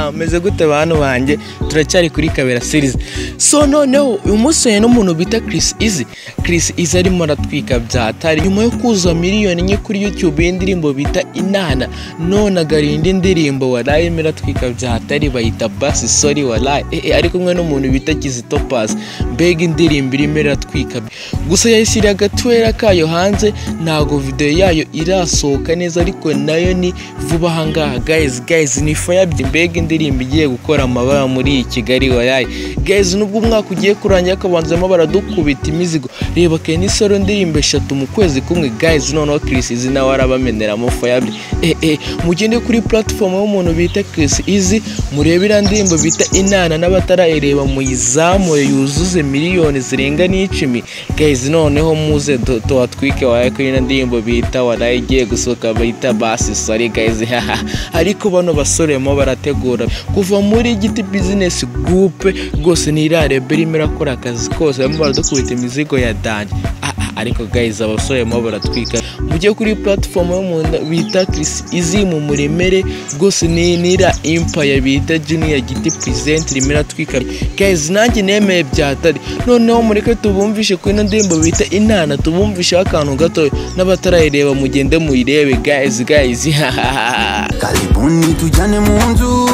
umeze gute bantu banjye turacyari kuri kabera series so noneho uyu munsi huye n'umuntu bita Chris Easy Chris Easy arimo aratwika byatari nyuma yo kuzuza miliyoni enye kuri YouTube y'indirimbo bita Inana none agariye indi ndirimbo waraye irimo iratwika byatari bayita Bass Sorry waraye eh, eh, ari kumwe n'umuntu bita Kizito Pass mbega indirimbo irimo iratwika gusa yayishyiriye agatwera kayo hanze ntago video yayo irasohoka neza ariko nayo ni vuba ahangaha guys guys ni fayabye mbega indirimbo igiye gukora amabara muri Kigali wayaye guys nubwo umwaka ugiye kurangira akabanzamo baradukubita imizigo reba Kenny Solo ndirimbo eshatu mu kwezi kumwe guys noneho Chris Easy nawe arabameneramo fayabye eh eh mugende kuri platform y'umuntu bita Chris Easy murebe iriya ndirimbo bita Inana n'abatarayireba muyizamure yuzuze miliyoni zirenga n'icumi guys noneho muze du- tuhatwike wayaye kuri iriya ndirimbo bita waraye igiye gusohoka bita basi sorry guys haha ariko bano basore mo barategura kuva muri giti business group rwose ni iriya rebe irimo irakora akazi kose barimo baradukubita imizigo ya danje Ah, ah, ariko guys abasore mo baratwika mujye kuri platform y'umuntu bita Chris Easy mu muremere rwose ni nira empire bita junior giti present rimwe iratwika guys nanjye nemeye byatari noneho mureke tubumvishe kuri ino ndirimbo bita inana tubumvisheho akantu gato n'abatarayireba mugende muyirebe guys guys hahaha karibuni tujane munzu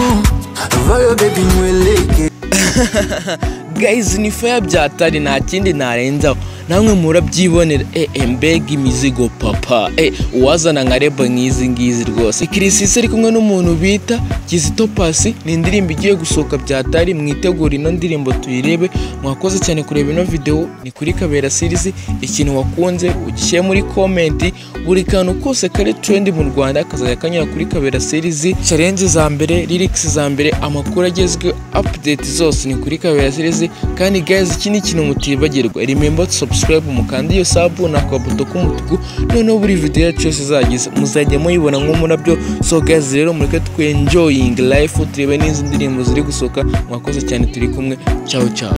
vayo bebi nyweleke guys ni faya byatari nta kindi narenzaho namwe murabyibonera eh, eh, mbega imizigo papa eh, uwazana nka reba nk'izi ngizi rwose kirisisi ari kumwe n'umuntu bita kizito pasi ni indirimbo igiye gusohoka byatari mwitegura ino ndirimbo tuyirebe mwakoze cyane kureba ino video ni kuri kabera series ikintu wakunze ugishyire muri komenti buri kantu kose kari trend mu rwanda kazajya kanyura kuri kabera series challenge za mbere lyrics za mbere amakuru agezweho update zose ni kuri kabera series kandi guys iki ni ikintu mutibagirwa remember to subscribe mukanda iyo sabu na akabuto k'umutuku noneho buri video yacu yose izagize muzajya muyibona nk'umurabyo so guys rero mureke twenjoying life turebe n'izi ndirimbo ziri gusohoka mwakoze cyane turi kumwe ciao ciao